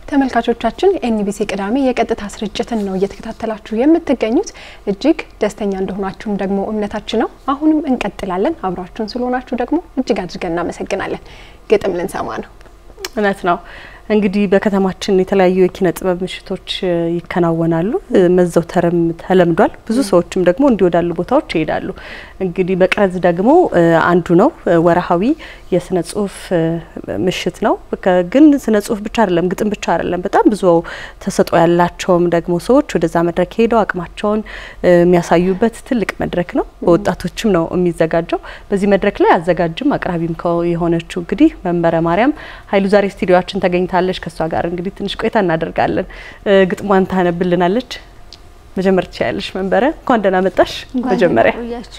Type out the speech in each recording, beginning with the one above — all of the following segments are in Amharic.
ተመልካቾቻችን ኤንቢሲ ቅዳሜ የቀጥታ ስርጭትን ነው እየተከታተላችሁ የምትገኙት። እጅግ ደስተኛ እንደሆናችሁም ደግሞ እምነታችን ነው። አሁንም እንቀጥላለን። አብራችሁን ስለሆናችሁ ደግሞ እጅግ አድርገን እናመሰግናለን። ግጥም ልንሰማ ነው። እውነት ነው። እንግዲህ በከተማችን የተለያዩ የኪነ ጥበብ ምሽቶች ይከናወናሉ። መዘውተርም ተለምዷል። ብዙ ሰዎችም ደግሞ እንዲህ ወዳሉ ቦታዎች ይሄዳሉ። እንግዲህ መቅረዝ ደግሞ አንዱ ነው። ወርሃዊ የስነ ጽሁፍ ምሽት ነው። ግን ስነ ጽሁፍ ብቻ አይደለም፣ ግጥም ብቻ አይደለም። በጣም ብዙ ተሰጥኦ ያላቸውም ደግሞ ሰዎች ወደዛ መድረክ ሄደው አቅማቸውን የሚያሳዩበት ትልቅ መድረክ ነው። በወጣቶችም ነው የሚዘጋጀው። በዚህ መድረክ ላይ አዘጋጅም አቅራቢም የሆነችው እንግዲህ መንበረ ማርያም ኃይሉ ዛሬ ስቱዲዮችን ተገኝታ ታለች ከእሷ ጋር እንግዲህ ትንሽ ቆይታ እናደርጋለን። ግጥሟን ታነብልናለች። መጀመር ትችያለሽ መንበረ። እንኳን ደህና መጣሽ። መጀመሪያ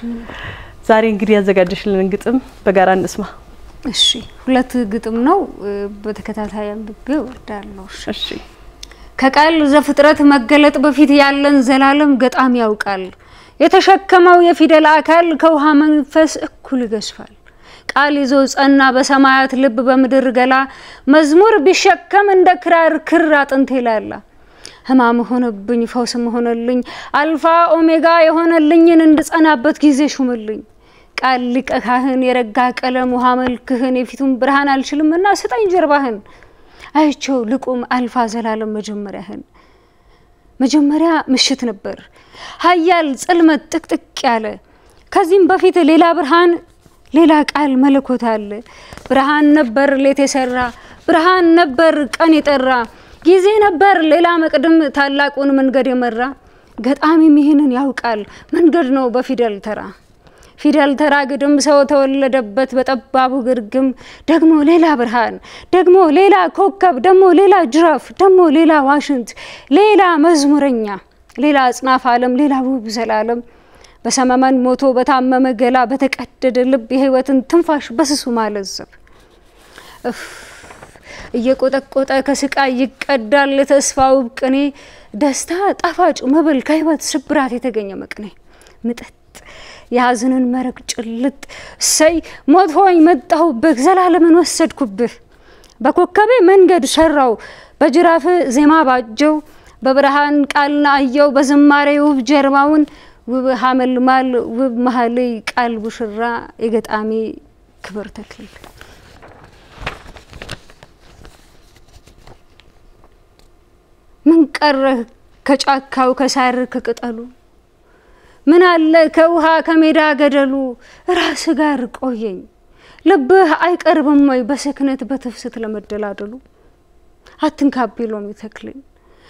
ዛሬ እንግዲህ ያዘጋጀሽልን ግጥም በጋራ እንስማ። እሺ፣ ሁለት ግጥም ነው በተከታታይ አንብቤ እወርዳለሁ። እሺ። ከቃል ዘፍጥረት መገለጥ በፊት ያለን ዘላለም ገጣሚ ያውቃል። የተሸከመው የፊደል አካል ከውሃ መንፈስ እኩል ይገዝፋል። ቃል ይዞ ጸና በሰማያት ልብ በምድር ገላ መዝሙር ቢሸከም እንደ ክራር ክር አጥንቴ ላላ ሕማም ሆነብኝ ፈውስም ሆነልኝ አልፋ ኦሜጋ የሆነልኝን እንድጸናበት ጊዜ ሹምልኝ ቃል ሊቀ ካህን የረጋ ቀለም ውሃ መልክህን የፊቱን ብርሃን አልችልምና ስጠኝ ጀርባህን አይቼው ልቁም አልፋ ዘላለም መጀመሪያህን መጀመሪያ ምሽት ነበር ሀያል ጽልመት ጥቅጥቅ ያለ ከዚህም በፊት ሌላ ብርሃን ሌላ ቃል መለኮት አለ። ብርሃን ነበር ሌት የሰራ ብርሃን ነበር ቀን የጠራ ጊዜ ነበር ሌላ መቅድም ታላቁን መንገድ የመራ ገጣሚም ይህንን ያውቃል መንገድ ነው በፊደል ተራ ፊደል ተራ ግድም ሰው ተወለደበት በጠባቡ ግርግም ደግሞ ሌላ ብርሃን ደግሞ ሌላ ኮከብ ደግሞ ሌላ ጅራፍ ደግሞ ሌላ ዋሽንት ሌላ መዝሙረኛ ሌላ አጽናፍ ዓለም ሌላ ውብ ዘላለም በሰመመን ሞቶ በታመመ ገላ በተቀደደ ልብ የህይወትን ትንፋሽ በስሱ ማለዘብ እየቆጠቆጠ ከስቃይ ይቀዳል የተስፋው ቅኔ ደስታ ጣፋጭ መብል ከህይወት ስብራት የተገኘ መቅኔ ምጠጥ የሀዘንን መረቅ ጭልጥ እሰይ ሞት ሆይ መጣሁብህ ዘላለምን ወሰድኩብህ በኮከቤ መንገድ ሰራው በጅራፍ ዜማ ባጀው በብርሃን ቃልና አየው በዝማሬ ውብ ጀርባውን ውብ ሀመልማል ውብ መሀልይ ቃል ቡሽራ የገጣሚ ክብር ተክሊል ምን ቀረህ ከጫካው ከሳር ከቅጠሉ ምን አለ ከውሃ ከሜዳ ገደሉ ራስ ጋር ቆየኝ ልብህ አይቀርብም ወይ በስክነት በትፍስት ለመደላደሉ አትንካቢ ሎሚ ተክልን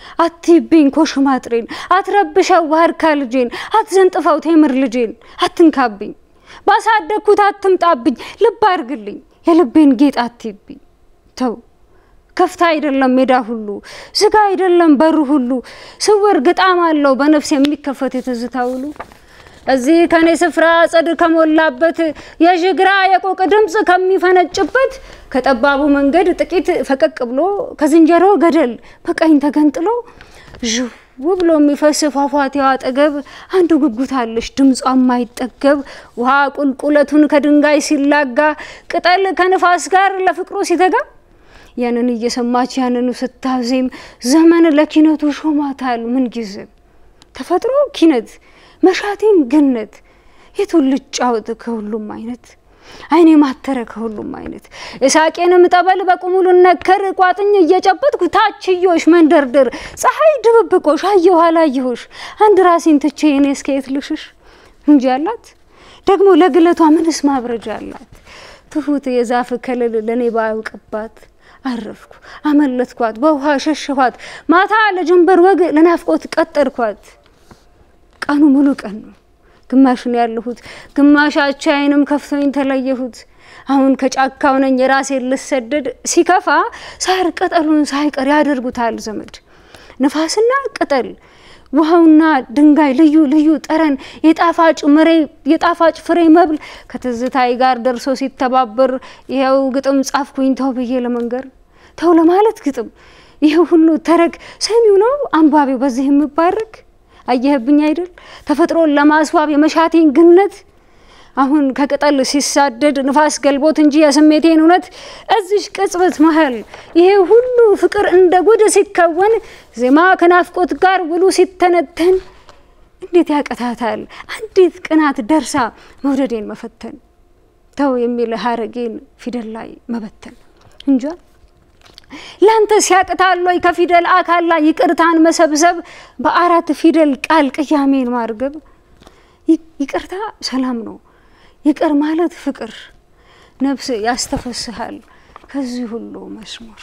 አትይብኝ ኮሽማጥሬን አትረብሸው ዋርካ ልጄን አትዘንጥፈው ቴምር ልጄን አትንካብኝ ባሳደግኩት አትምጣብኝ ልብ አርግልኝ የልቤን ጌጥ አትይብኝ ተው ከፍታ አይደለም ሜዳ ሁሉ ዝጋ አይደለም በሩ ሁሉ ስውር ግጣም አለው በነፍስ የሚከፈት የትዝታ ውሉ እዚህ ከኔ ስፍራ ጽድ ከሞላበት የዥግራ የቆቅ ድምፅ ከሚፈነጭበት ከጠባቡ መንገድ ጥቂት ፈቀቅ ብሎ ከዝንጀሮ ገደል በቀኝ ተገንጥሎ ዥው ብሎ የሚፈስ ፏፏቴው አጠገብ አንዱ ጉጉት አለሽ ድምጿ የማይጠገብ ውሃ ቁልቁለቱን ከድንጋይ ሲላጋ ቅጠል ከንፋስ ጋር ለፍቅሩ ሲተጋ ያንን እየሰማች ያንኑ ስታዜም ዘመን ለኪነቱ ሾማታል ምን ጊዜም ተፈጥሮ ኪነት መሻቴን ገነት የቱን ልጫወት ከሁሉም አይነት አይኔ ማተረ ከሁሉም አይነት የሳቄንም ጠበል በቁሙሉ ነከር ቋጥኝ እየጨበጥኩ ታችዮሽ መንደርደር ፀሐይ ድብብቆሽ አየሁ አላየሁሽ አንድ ራሴን ትቼ እኔ እስከየት ልሽሽ እንጂ አላት ደግሞ ለግለቷ ምንስ ማብረጃ አላት ትሁት የዛፍ ከለል ለእኔ ባያውቅባት አረፍኩ አመለጥኳት በውሃ ሸሸኋት ማታ ለጀንበር ወግ ለናፍቆት ቀጠርኳት ቀኑ ሙሉ ቀን ነው ግማሽን ያለሁት ግማሽ አቻዬንም ከፍቶኝ ተለየሁት አሁን ከጫካው ነኝ የራሴን ልሰደድ ሲከፋ ሳር ቅጠሉን ሳይቀር ያደርጉታል ዘመድ ንፋስና ቅጠል ውሃውና ድንጋይ ልዩ ልዩ ጠረን የጣፋጭ ምሬ የጣፋጭ ፍሬ መብል ከትዝታይ ጋር ደርሶ ሲተባበር ይኸው ግጥም ጻፍኩኝ ተው ብዬ ለመንገር ተው ለማለት ግጥም ይህ ሁሉ ተረግ ሰሚው ነው አንባቢው በዚህ የምባረክ አየህብኝ አይደል ተፈጥሮን ለማስዋብ የመሻቴን ግነት አሁን ከቅጠል ሲሳደድ ንፋስ ገልቦት እንጂ የስሜቴን እውነት እዚሽ ቅጽበት መሀል ይሄ ሁሉ ፍቅር እንደ ጉድ ሲከወን ዜማ ከናፍቆት ጋር ውሉ ሲተነተን እንዴት ያቀታታል አንዲት ቅናት ደርሳ መውደዴን መፈተን ተው የሚል ሀረጌን ፊደል ላይ መበተን እንጃ ላንተ ሲያቅታል ወይ ከፊደል አካል ላይ ይቅርታን መሰብሰብ በአራት ፊደል ቃል ቅያሜን ማርገብ ይቅርታ ሰላም ነው ይቅር ማለት ፍቅር ነፍስ ያስተፈስሃል ከዚህ ሁሉ መስሙር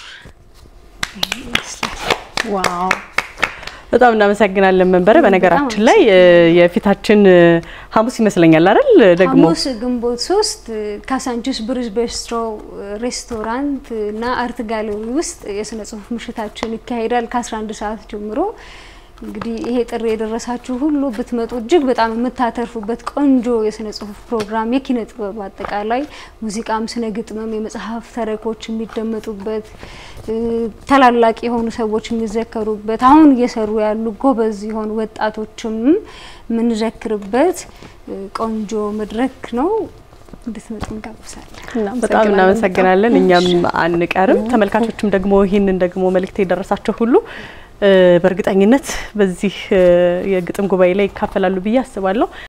ዋው በጣም እናመሰግናለን መንበረ። በነገራችን ላይ የፊታችን ሐሙስ ይመስለኛል አይደል? ደግሞ ሐሙስ ግንቦት ሶስት ካሳንቺስ ብሪጅ ቤስትሮ ሬስቶራንት እና አርት ጋለሪ ውስጥ የስነ ጽሁፍ ምሽታችን ይካሄዳል ከ11 ሰዓት ጀምሮ። እንግዲህ ይሄ ጥሪ የደረሳችሁ ሁሉ ብትመጡ እጅግ በጣም የምታተርፉበት ቆንጆ የስነ ጽሁፍ ፕሮግራም የኪነ ጥበብ አጠቃላይ ሙዚቃም፣ ስነ ግጥምም፣ የመጽሐፍ ተረኮች የሚደመጡበት ታላላቅ የሆኑ ሰዎች የሚዘከሩበት አሁን እየሰሩ ያሉ ጎበዝ የሆኑ ወጣቶችም የምንዘክርበት ቆንጆ መድረክ ነው። እንድትመጡ እንጋብዛለን። በጣም እናመሰግናለን። እኛም አንቀርም። ተመልካቾችም ደግሞ ይህንን ደግሞ መልእክት የደረሳቸው ሁሉ በእርግጠኝነት በዚህ የግጥም ጉባኤ ላይ ይካፈላሉ ብዬ አስባለሁ።